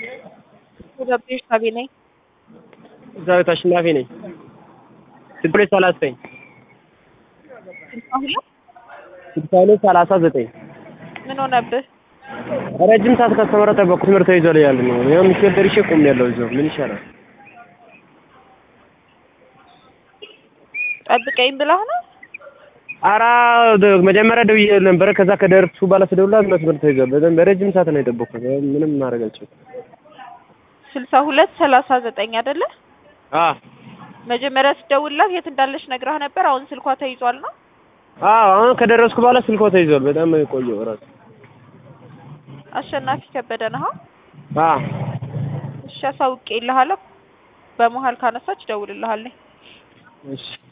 ገቤሽ ሳቢ ነኝ። ዛዊት አሸናፊ ነኝ። ስልሳ ሁለት ሰላሳ ዘጠኝ ስልሳ ሁለት ስልሳ ሁለት ሰላሳ ዘጠኝ ምን ሆነብህ? ረጅም ሰዓት ካስተማረ ጠበቅኩ። ትምህርት ተይዟል እያሉ ነው። ያው ሚካኤል ደርሼ ቆሜ ያለው እዛው ምን ይሻላል? ጠብቀኝ ብለህ ነው? ኧረ መጀመሪያ ደውዬ ነበረ። ከዛ ከደረስኩ በኋላ ስደውልላት መስመር ተይዟል። በጣም በረጅም ሰዓት ነው የጠበቅኩት። ምንም ማድረግ አልችልም። ስልሳ ሁለት ሰላሳ ዘጠኝ አይደለ? አዎ መጀመሪያ ስደውልላት የት እንዳለች ነግረህ ነበር። አሁን ስልኳ ተይዟል ነው? አዎ አሁን ከደረስኩ በኋላ ስልኳ ተይዟል። በጣም ቆየሁ እራሱ። አሸናፊ ከበደ ነህ? አዎ እሺ አሳውቄልሃለሁ። በመሀል ካነሳች እደውልልሃለሁ። እሺ